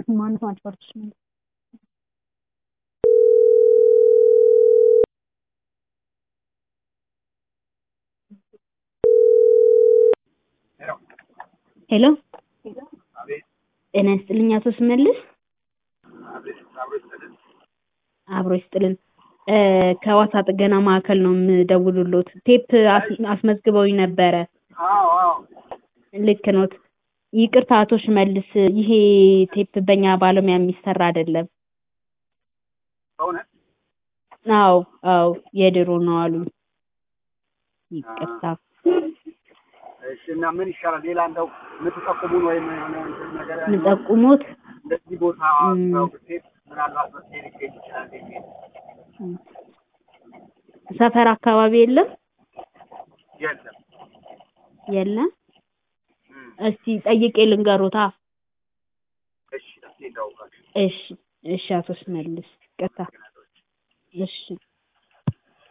ማነው ትራንስፖርት ሽመልስ ሄሎ ጤና ይስጥልኝ አቶ ሽመልስ አብሮ ይስጥልን ከዋሳ ጥገና ማዕከል ነው የምደውልሎት ቴፕ አስመዝግበውኝ ነበረ ልክ ኖት ይቅርታ አቶ ሽመልስ ይሄ ቴፕ በእኛ ባለሙያ የሚሰራ አይደለም አዎ አዎ የድሮ ነው አሉኝ ይቅርታ እሺ እና ምን ይሻላል? ሌላ እንደው የምትጠቁሙን ወይም የሆነ እንትን ነገር የምጠቁሙት እንደዚህ ቦታ ሰው ብትሄድ ምናልባት መፍትሄ ሊገኝ ይችላል የሚል ሰፈር አካባቢ የለም የለም። የለም እስቲ ጠይቄ ልንገሮታ እሺ እስኪ እንደው እሺ እሺ አቶ ሽመልስ ይቅርታ እሺ